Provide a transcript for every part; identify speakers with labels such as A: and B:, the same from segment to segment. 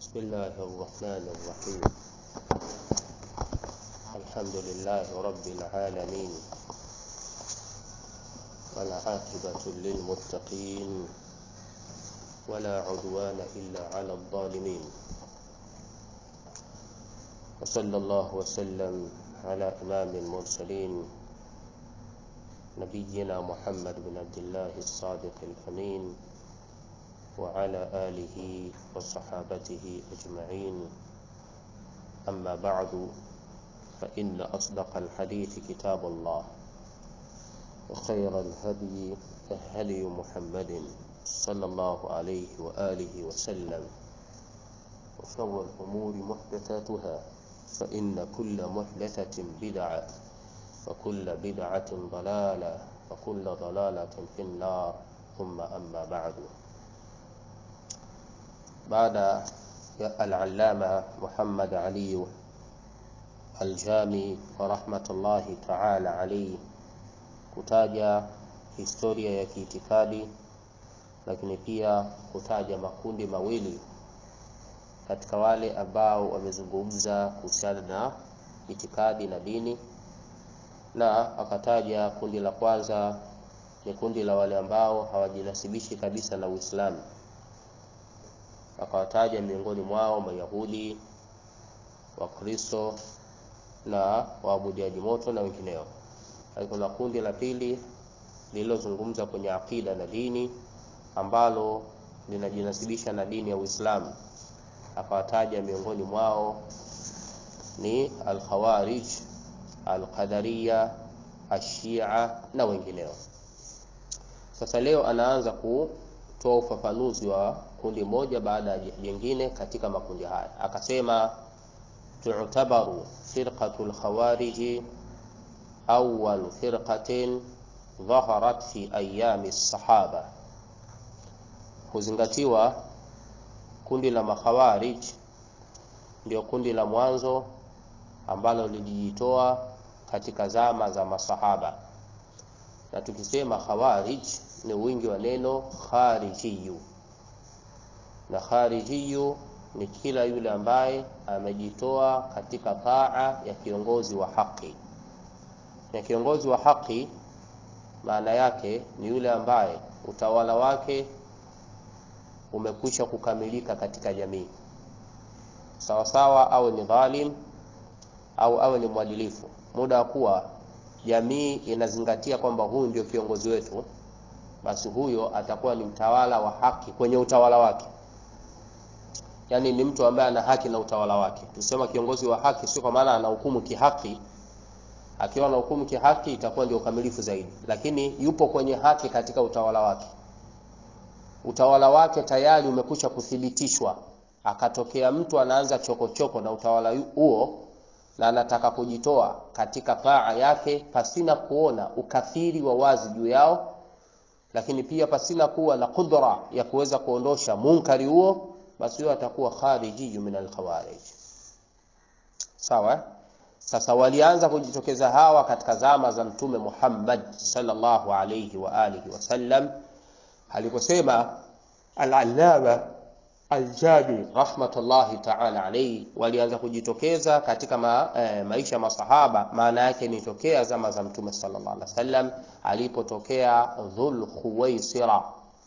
A: بسم الله الرحمن الرحيم الحمد لله رب العالمين والعاقبة للمتقين ولا عدوان إلا على الظالمين وصلى الله وسلم على إمام المرسلين نبينا محمد بن عبد الله الصادق الأمين وعلى آله وصحابته أجمعين أما بعد فإن أصدق الحديث كتاب الله وخير الهدي هدي محمد صلى الله عليه وآله وسلم وشر الأمور محدثاتها فإن كل محدثة بدعة وكل بدعة ضلالة وكل ضلالة في النار ثم أما بعد baada ya al-allama Muhammad Ali al-Jami wa rahmatullahi ta'ala alayhi kutaja historia ya kiitikadi lakini pia kutaja makundi mawili katika wale ambao wamezungumza kuhusiana na itikadi na dini na akataja kundi la kwanza ni kundi la wale ambao hawajinasibishi kabisa na Uislamu akawataja miongoni mwao Mayahudi, Wakristo na waabudiaji moto na wengineo. Kuna kundi la pili lililozungumza kwenye akida na dini ambalo linajinasibisha na dini ya Uislamu, akawataja miongoni mwao ni Al-Khawarij, Al-Qadariya, Ashia na wengineo. Sasa leo anaanza kutoa ufafanuzi wa kundi moja baada ya jingine katika makundi haya akasema tu'tabaru firqatul khawarij awwal firqatin dhaharat fi ayami sahaba huzingatiwa kundi la makhawarij ndio kundi la mwanzo ambalo lilijitoa katika zama za masahaba na tukisema khawarij ni wingi wa neno kharijiyu na kharijiyu ni kila yule ambaye amejitoa katika taa ya kiongozi wa haki. Na kiongozi wa haki maana yake ni yule ambaye utawala wake umekwisha kukamilika katika jamii, sawa sawa, awe ni dhalim au awe ni mwadilifu, muda wa kuwa jamii inazingatia kwamba huyu ndio kiongozi wetu, basi huyo atakuwa ni mtawala wa haki kwenye utawala wake yani ni mtu ambaye ana haki na utawala wake. Tusema kiongozi wa haki sio kwa maana anahukumu kihaki. Akiwa anahukumu kihaki itakuwa ndio ukamilifu zaidi, lakini yupo kwenye haki katika utawala wake. Utawala wake tayari umekwisha kuthibitishwa, akatokea mtu anaanza chokochoko choko na utawala huo na anataka kujitoa katika taa yake pasina kuona ukafiri wa wazi juu yao, lakini pia pasina kuwa na kudra ya kuweza kuondosha munkari huo basi huyo atakuwa khariji min alkhawarij. Sawa? Sasa walianza kujitokeza hawa katika zama za Mtume Muhammad sallallahu alayhi wa alihi wasallam aliposema al-Allama al-Jami rahmatullahi ta'ala alayhi, walianza kujitokeza katika ma, eh, maisha ya masahaba. Maana yake ni tokea zama za Mtume sallallahu alaihi wasallam alipotokea Dhul Khuwaisira,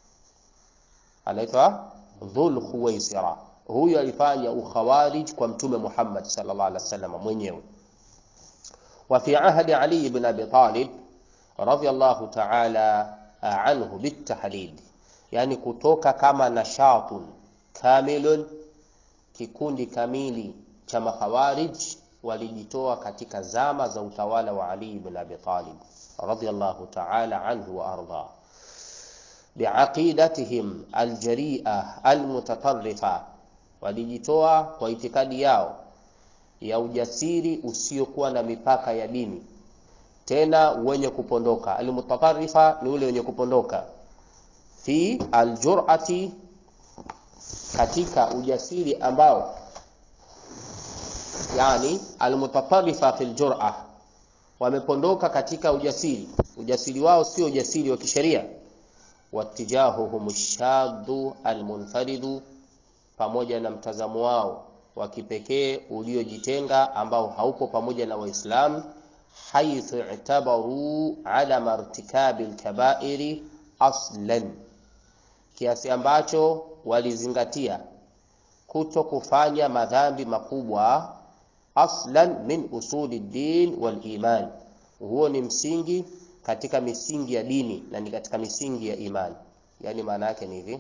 A: anaitwa Dhul Khuwaisira. Huyu alifanya ukhawarij kwa Mtume Muhammad sallallahu alaihi wasallam mwenyewe. Wa fi ahdi Ali ibn Abi Talib radhiyallahu ta'ala anhu bitahdid, yani kutoka kama nashatun kamilun, kikundi kamili cha makhawarij walijitoa katika zama za utawala wa Ali ibn Abi Talib radhiyallahu ta'ala anhu wa arda biaqidatihim aljaria almutatarrifa, walijitoa kwa itikadi yao ya ujasiri usiokuwa na mipaka ya dini, tena wenye kupondoka. Almutatarrifa ni ule wenye kupondoka, fi aljur'ati, katika ujasiri ambao, yani almutatarrifa fi aljur'a, wamepondoka katika ujasiri. Ujasiri wao sio ujasiri wa kisheria watijahuhum shadhu almunfaridu, pamoja na mtazamo wao wa kipekee uliojitenga ambao haupo pamoja na Waislamu, haithu i'tabaru adama irtikabi alkabairi aslan, kiasi ambacho walizingatia kuto kufanya madhambi makubwa aslan min usuli din wal iman. Huo ni msingi katika misingi ya dini na ni katika misingi ya imani. Yaani maana yake ni hivi,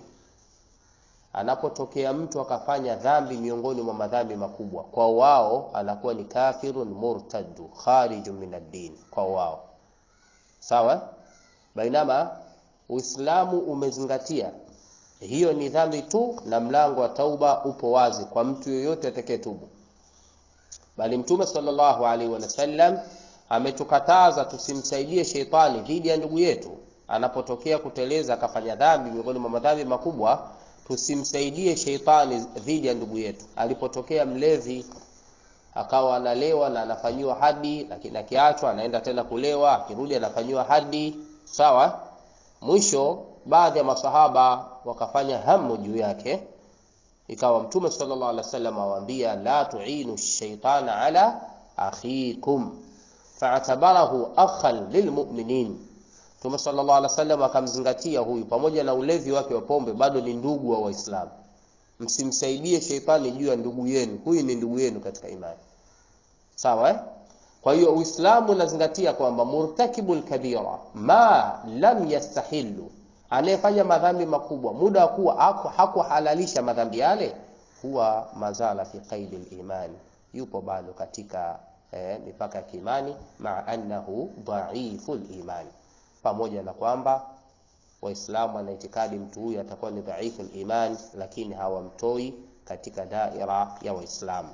A: anapotokea mtu akafanya dhambi miongoni mwa madhambi makubwa, kwa wao anakuwa ni kafirun murtaddu kharijun min ad-din, kwa wao sawa. Bainama Uislamu umezingatia hiyo ni dhambi tu, na mlango wa tauba upo wazi kwa mtu yoyote atakayetubu, bali Mtume sallallahu alaihi wasallam ametukataza tusimsaidie sheitani dhidi ya ndugu yetu anapotokea kuteleza akafanya dhambi miongoni mwa madhambi makubwa. Tusimsaidie sheitani dhidi ya ndugu yetu. Alipotokea mlevi akawa analewa na anafanyiwa hadi, lakini akiachwa anaenda tena kulewa, akirudi anafanyiwa hadi, sawa. Mwisho baadhi ya masahaba wakafanya hamu juu yake, ikawa Mtume sallallahu alaihi wasallam awaambia, la tuinu shaitana ala akhikum fa'tabarahu akhan lilmu'minin. Mtume sallallahu alaihi wasallam akamzingatia huyu, pamoja na ulevi wake wa pombe, bado ni ndugu wa Waislamu. Msimsaidie sheitani juu ya ndugu yenu, huyu ni ndugu yenu katika imani, sawa eh? Kwa hiyo Uislamu unazingatia kwamba murtakibul kabira ma lam yastahilu, anayefanya madhambi makubwa muda wa kuwa hakuhalalisha madhambi yale, huwa mazala fi qaidi liman, yupo bado katika eh, mipaka ya kiimani, maa annahu dhaifu liman, pamoja na kwamba Waislamu wana itikadi mtu huyu atakuwa ni dhaifu liman, lakini hawamtoi katika daira ya Waislamu.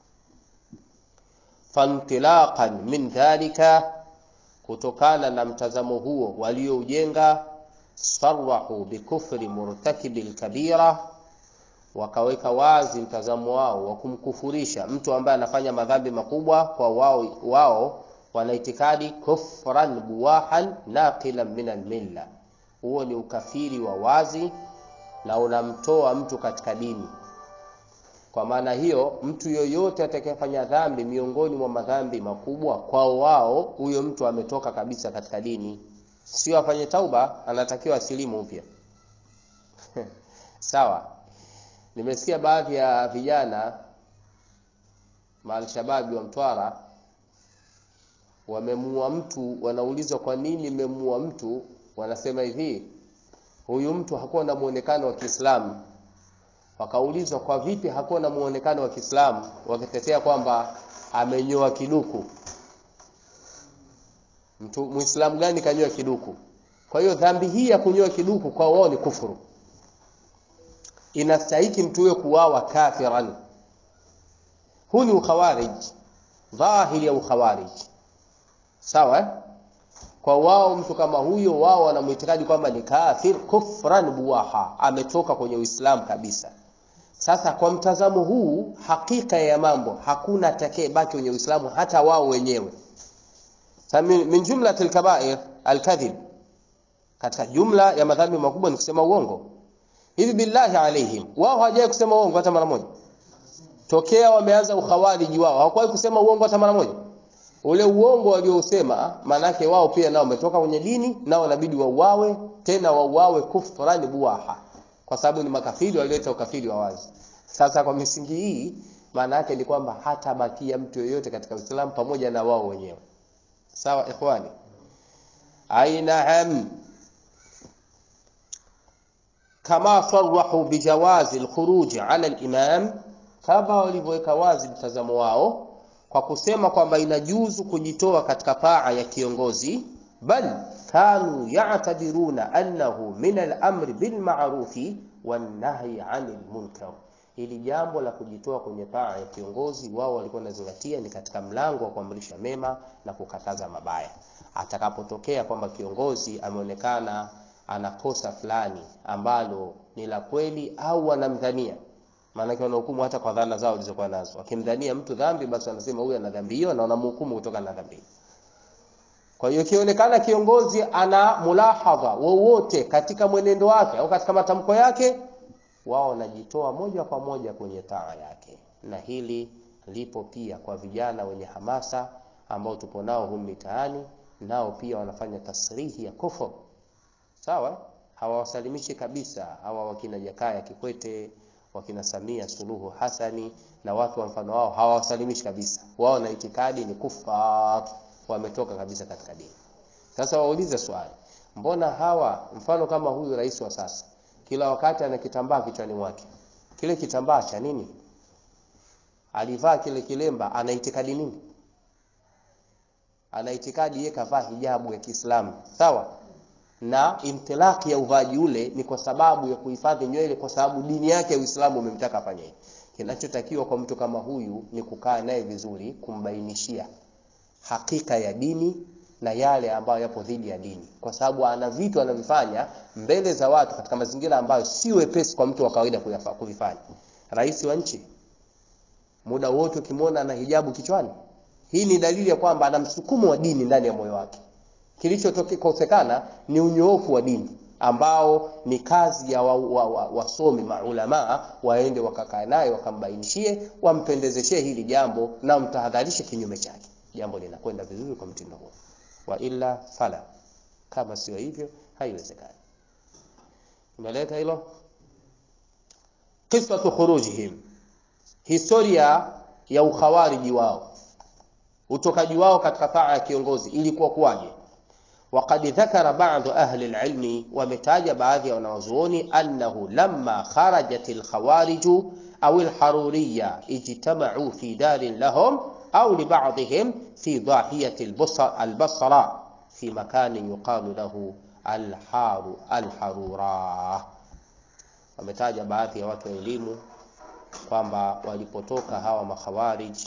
A: Fantilaqan min dhalika, kutokana na mtazamo huo walioujenga, sarahu bikufri murtakibi lkabira, wakaweka wazi mtazamo wao wa kumkufurisha mtu ambaye anafanya madhambi makubwa. Kwa wao wao wana itikadi kufran buwahan naqilan min almilla, huo ni ukafiri wa wazi na unamtoa mtu katika dini. Kwa maana hiyo, mtu yoyote atakayefanya dhambi miongoni mwa madhambi makubwa, kwao wao huyo mtu ametoka kabisa katika dini, sio afanye tauba, anatakiwa asilimu upya sawa. Nimesikia baadhi ya vijana maalshababi wa Mtwara wamemuua mtu, wanaulizwa kwa nini mmemuua mtu, wanasema hivi, huyu mtu hakuwa na muonekano wa Kiislamu. Wakaulizwa kwa vipi hakuwa na muonekano wa Kiislamu, wakitetea kwamba amenyoa kiduku. Mtu Muislamu gani kanyoa kiduku? Kwa hiyo dhambi hii ya kunyoa kiduku kwa wao ni kufuru, inastahiki mtu huyo kuwawa kafiran. Huu ni ukhawarij, dhahiri ya ukhawarij, sawa eh? Kwa wao mtu kama huyo, wao wanamhitaji kwamba ni kafir kufran buwaha, ametoka kwenye Uislamu kabisa. Sasa kwa mtazamo huu, hakika ya mambo, hakuna atakaye baki kwenye Uislamu, hata wao wenyewe. Min jumlat alkabair alkadhib, katika jumla ya madhambi makubwa ni kusema uongo. Hivi billahi alaihim, wao hawajawahi kusema uongo hata mara moja tokea wameanza ukhawariji wao hawakuwahi kusema uongo hata mara moja. Ule uongo waliousema, maanake wao pia nao wametoka kwenye dini, nao inabidi wauawe, tena wauawe kufran buwaha, kwa sababu ni makafiri walioleta ukafiri wa wazi. Sasa kwa misingi hii, maana yake ni kwamba hata bakia mtu yoyote katika Uislamu pamoja na wao wenyewe. Sawa ikhwani, ainaam kama sarahu bijawazi alkhuruj ala alimam kama walivyoweka wazi mtazamo wao kwa kusema kwamba inajuzu kujitoa katika paa ya kiongozi, bal kanu ya'tabiruna annahu min al-amri bil ma'rufi wan nahyi 'anil munkar. Hili jambo la kujitoa kwenye paa ya kiongozi, wao walikuwa wanazingatia ni katika mlango wa kuamrisha mema na kukataza mabaya. Atakapotokea kwamba kiongozi ameonekana anakosa fulani ambalo ni la kweli au wanamdhania maanake wanahukumu hata kwa dhana zao walizokuwa nazo. Wakimdhania mtu dhambi, basi wanasema huyu ana dhambi hiyo, na wanamhukumu kutokana na dhambi. Kwa hiyo ikionekana kiongozi ana mulahadha wowote katika mwenendo wake au katika matamko yake, wao wanajitoa moja kwa moja kwenye taa yake, na hili lipo pia kwa vijana wenye hamasa ambao tupo nao humu mitaani, nao pia wanafanya tasrihi ya kufur. Sawa, hawawasalimishi kabisa hawa wakina Jakaya Kikwete, wakina Samia Suluhu Hasani na watu wa mfano wao, hawawasalimishi kabisa. Wao na itikadi ni kufar, wametoka kabisa katika dini. Sasa waulize swali, mbona hawa mfano kama huyu rais wa sasa kila wakati ana kitambaa kichwani mwake? Kile kitambaa cha nini? Alivaa kile kilemba, ana itikadi nini? Ana itikadi yeye kavaa hijabu ya Kiislamu, sawa na intilaki ya uvaaji ule ni kwa sababu ya kuhifadhi nywele, kwa sababu dini yake ya Uislamu umemtaka afanye hivi. Kinachotakiwa kwa mtu kama huyu ni kukaa naye vizuri, kumbainishia hakika ya dini na yale ambayo yapo dhidi ya dini, kwa sababu ana vitu anavifanya mbele za watu katika mazingira ambayo si wepesi kwa mtu wa kawaida kuvifanya. Rais wa nchi muda wote ukimwona ana hijabu kichwani, hii ni dalili ya kwamba ana msukumo wa dini ndani ya moyo wake. Kilichokosekana ni unyoofu wa dini ambao ni kazi ya wasomi wa, wa, wa maulamaa waende wakakaa naye wakambainishie, wampendezeshe hili jambo na mtahadharishe kinyume chake, jambo linakwenda vizuri kwa mtindo huo. Wa illa fala, kama sio hivyo haiwezekani. Umeleta hilo qisatu khurujihim, historia ya ukhawariji wao, utokaji wao katika taa ya kiongozi ilikuwa kuwaje? Waqad dhakara ba'du ahli al-ilmi, wametaja baadhi ya wanawazuoni annahu lamma kharajat al-khawariju au al-haruriyya ijtama'u fi darin lahum au li ba'dihim fi dahiyati al-basra fi makanin yuqalu lahu al-haru al-harura. Wametaja baadhi ya watu wa elimu kwamba walipotoka hawa makhawarij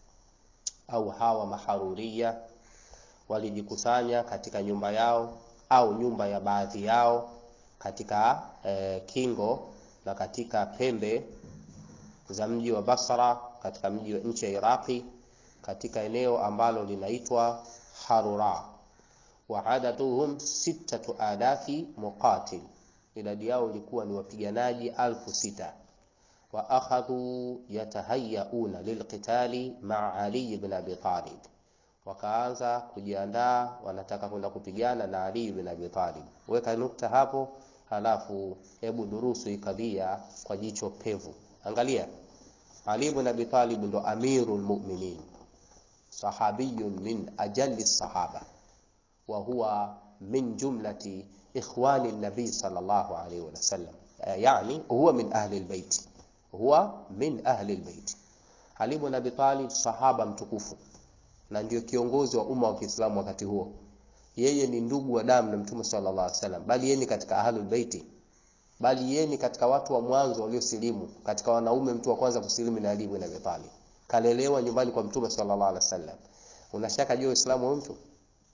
A: au hawa maharuriya walijikusanya katika nyumba yao au nyumba ya baadhi yao katika eh, kingo na katika pembe za mji wa Basra katika mji wa nchi ya Iraqi katika eneo ambalo linaitwa Harura. Wa adaduhum sittatu alafi muqatil, idadi yao ilikuwa ni wapiganaji alfu sita. Wa akhadhu yatahayauna lilqitali maa Ali ibn Abi Talib wakaanza kujiandaa, wanataka kwenda kupigana na Ali bin Abi Talib. Weka nukta hapo, halafu hebu durusu ikadhia kwa jicho pevu. Angalia, Ali bin Abi Talib ndo amirul mu'minin, sahabiyun min ajalli sahaba wa huwa min jumlati ikhwani nabii sallallahu alayhi wa sallam, yani huwa min ahli albayt, huwa min ahli albayt. Ali bin Abi Talib sahaba mtukufu na ndio kiongozi wa umma wa Kiislamu wakati huo. Yeye ni ndugu wa damu na Mtume sallallahu alaihi wasallam, bali yeye ni katika ahlul baiti, bali yeye ni katika watu wa mwanzo waliosilimu. Katika wanaume, mtu wa kwanza kusilimu ni Ali ibn Abi Talib, kalelewa nyumbani kwa Mtume sallallahu alaihi wasallam. Unashaka juu Uislamu wa mtu?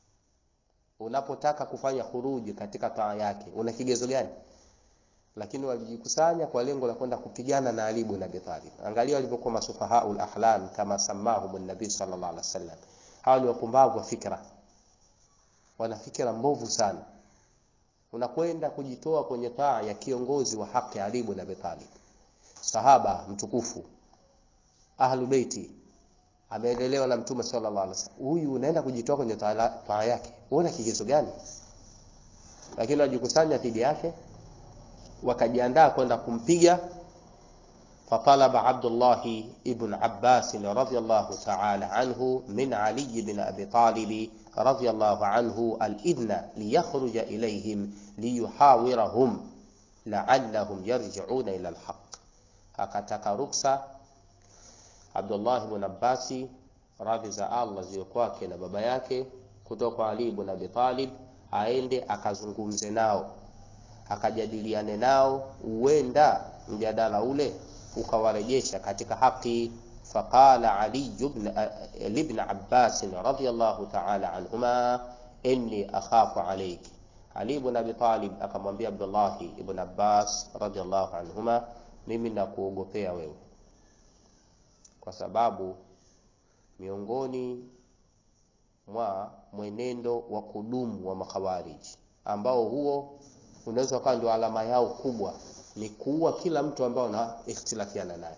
A: Unapotaka kufanya khuruji katika taa yake, una kigezo gani? Lakini walijikusanya kwa lengo la kwenda kupigana na Ali ibn Abi Talib. Angalia walivyokuwa masufahaul ahlam kama samahum an-nabii sallallahu alaihi wasallam. Hawa ni wapumbavu wa fikra, wana fikra mbovu sana. Unakwenda kujitoa kwenye taa ya kiongozi wa haki Ali ibn Abi Talib, sahaba mtukufu, ahlu beiti, ameelelewa na Mtume sallallahu alaihi wasallam. Huyu unaenda kujitoa kwenye taa yake, uona kigezo gani? Lakini wajikusanya dhidi yake wakajiandaa kwenda kumpiga. Fatalaba Abdullah ibn Abbas radhiyallahu ta'ala anhu min Ali ibn Abi Talib radhiyallahu anhu al-idhna liyakhruja ilayhim liyuhawirahum la'allahum yarji'una ila al-haq, akataka ruksa Abdullah ibn Abbas radhi za Allah ziwe kwake na baba yake kutoka kwa Ali ibn Abi Talib aende akazungumze nao akajadiliane nao, huenda mjadala ule ukawarejesha katika haki. Faqala Ali ibn Abbas radhiyallahu ta'ala anhuma inni akhafu alayk, Ali ibn Abi Talib akamwambia Abdullah ibn Abbas radhiyallahu anhuma, mimi nakuogopea wewe, kwa sababu miongoni mwa mwenendo wa kudumu wa makhawariji ambao huo unaweza ukawa ndio alama yao kubwa ni kuua kila mtu ambaye una ikhtilafiana naye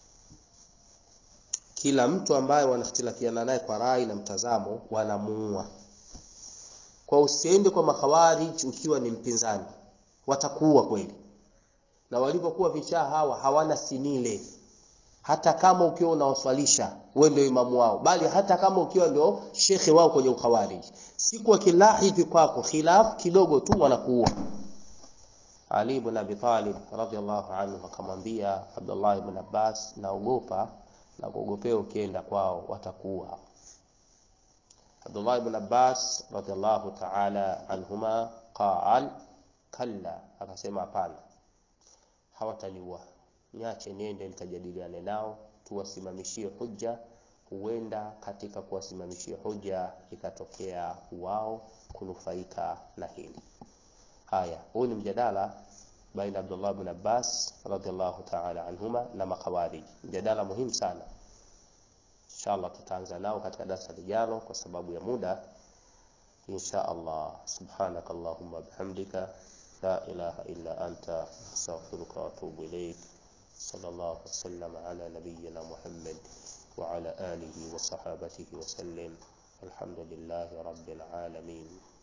A: kila mtu ambaye wanakhtilafiana naye kwa rai na mtazamo wanamuua kwa usiende kwa makhawarij ukiwa ni mpinzani watakuua kweli na walipokuwa vichaa hawa hawana sinile hata kama ukiwa unawaswalisha wewe ndio imamu wao bali hata kama ukiwa ndio shekhe wao kwenye ukhawarij siku wakilahidhi kwako khilaf kidogo tu wanakuua Ali ibn Abi Talib radhiallahu anhu akamwambia Abdullah ibn Abbas naogopa na kuogopea ukienda kwao watakuua Abdullah ibn Abbas radhiallahu ta'ala anhuma qal kalla akasema hapana hawataniua niache niende nikajadiliane nao tuwasimamishie hujja huenda katika kuwasimamishia hujja ikatokea wao kunufaika na hili haya huu ni mjadala baina Abdullah ibn Abbas radhiallahu ta'ala anhuma na makhawarij mjadala muhimu sana inshallah tutaanza nao katika darasa lijalo kwa sababu ya muda insha Allah subhanak allahumma bihamdika la ilaha illa anta astaghfiruka wa atubu ilayk sallallahu wasallam ala nabiyyina muhammad wa ala alihi wa sahabatihi wa sallam alhamdulillahi rabbil alamin